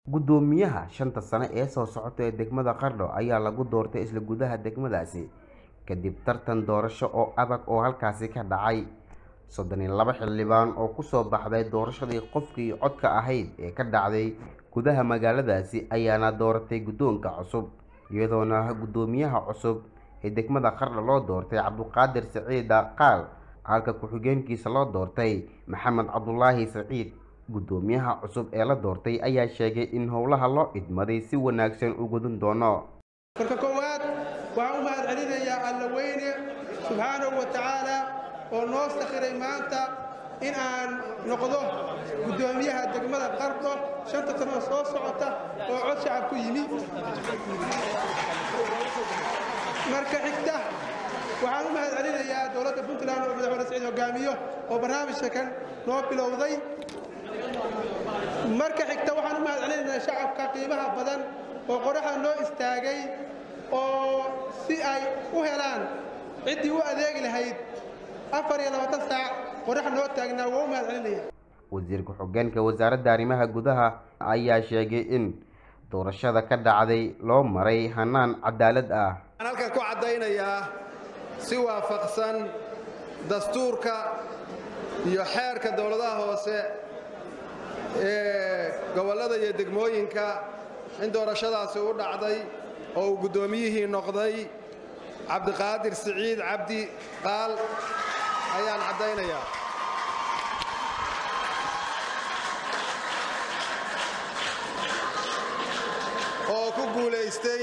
guddoomiyaha shanta sano ee soo socota ee degmada qardho ayaa lagu doortay isla gudaha degmadaasi kadib tartan doorasho oo adag oo halkaasi ka dhacay soddon iyo laba xildhibaan oo kusoo baxday doorashadii qofkii codka ahayd ee ka dhacday gudaha magaaladaasi ayaana dooratay guddoonka cusub iyadoona guddoomiyaha cusub ee degmada qardho loo doortay cabduqaadir siciida qaal halka ku-xigeenkiisa loo doortay maxamed cabdulaahi saciid guddoomiyaha cusub ee la doortay ayaa sheegay in howlaha loo idmaday si wanaagsan u gudun doono marka koowaad waxaan u mahad celinayaa alla weyne subxaanahu wa tacaala oo noo sakhiray maanta in aan noqdo guddoomiyaha degmada qardho shanta sanoo soo socota oo cod shacab ku yimi marka xigta waxaan u mahad celinayaa dowladda puntland oo madaxweyne siciid hogaamiyo oo barnaamijka kan noo bilowday marka xigta waxaan u mahad celinaynaa shacabka qiimaha badan oo qoraxda noo istaagay oo si ay u helaan ciddii u adeegi lahayd afar iyo labaatan saac qorax noo taagnaa waa u mahad celinaya wasiir ku-xigeenka wasaaradda arrimaha gudaha ayaa sheegay in doorashada ka dhacday loo maray hanaan cadaalad ah waxaan halkan ku caddaynayaa si waafaqsan dastuurka iyo xeerka dowladaha hoose ee gobollada iyo degmooyinka in doorashadaasi u dhacday oo uu guddoomiyihii noqday cabdiqaadir siciid cabdi qaal ayaan caddaynayaa oo ku guulaystay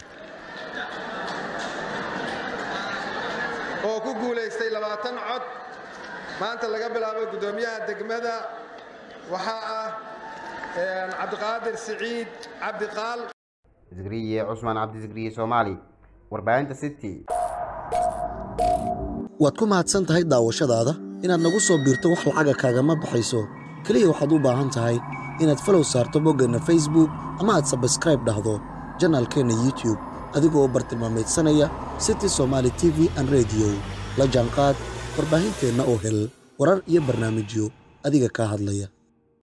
oo ku guulaystay labaatan cod maanta laga bilaabo guddoomiyaha degmada waxaa ah cabdiqaadir siciid cabdiqaal zikriye cusmaan cabdizikriye soomaali warbaahinta city waad ku mahadsan tahay daawashadaada inaad nagu soo biirto wax lacaga kaagama baxayso keliya waxaad u baahan tahay inaad falow saarto boggeenna facebook ama aad sabskraib dhahdo janaalkeenna youtube adigoo bartilmaamaydsanaya city somaali t v an rediyo la jaanqaad warbaahinteenna oo hel warar iyo barnaamijyo adiga kaa hadlaya